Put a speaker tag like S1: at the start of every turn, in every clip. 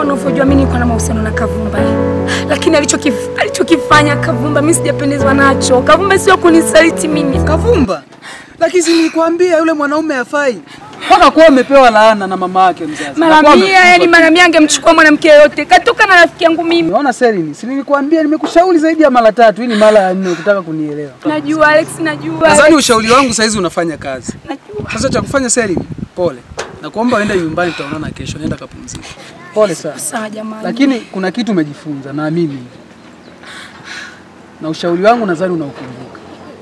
S1: unavyojua mimi niko na mahusiano na Kavumba eh. Lakini alichokif, alichokifanya Kavumba mimi sijapendezwa nacho. Kavumba sio kunisaliti mimi.
S2: Kavumba, lakini si nilikwambia yule mwanaume hafai mpaka kuwa amepewa laana na mama yake mzazi.
S1: Mara
S2: Hakuwa
S1: mia,
S2: amefungwa
S1: yani
S2: tu.
S1: mara mia angemchukua mwanamke yoyote. Katoka na rafiki yangu mimi.
S2: Umeona Selini, si nilikwambia nimekushauri zaidi ya mara tatu, hii ni mara ya nne ukitaka kunielewa.
S1: Najua Alex, najua.
S2: Nadhani
S1: Alex,
S2: ushauri wangu saizi unafanya kazi.
S1: najua.
S2: Sasa cha kufanya Selini, pole. Na kuomba uende nyumbani, tutaonana kesho, nenda kapumzika. Pole sana.
S1: Sawa jamani.
S2: Lakini kuna kitu umejifunza, naamini hivyo. Na ushauri wangu nadhani unaukumbuka.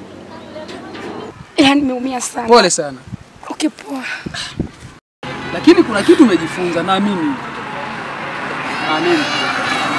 S1: yani nimeumia sana.
S2: Pole sana.
S1: Okay, poa.
S2: Lakini kuna kitu umejifunza, naamini hivyo. Amen.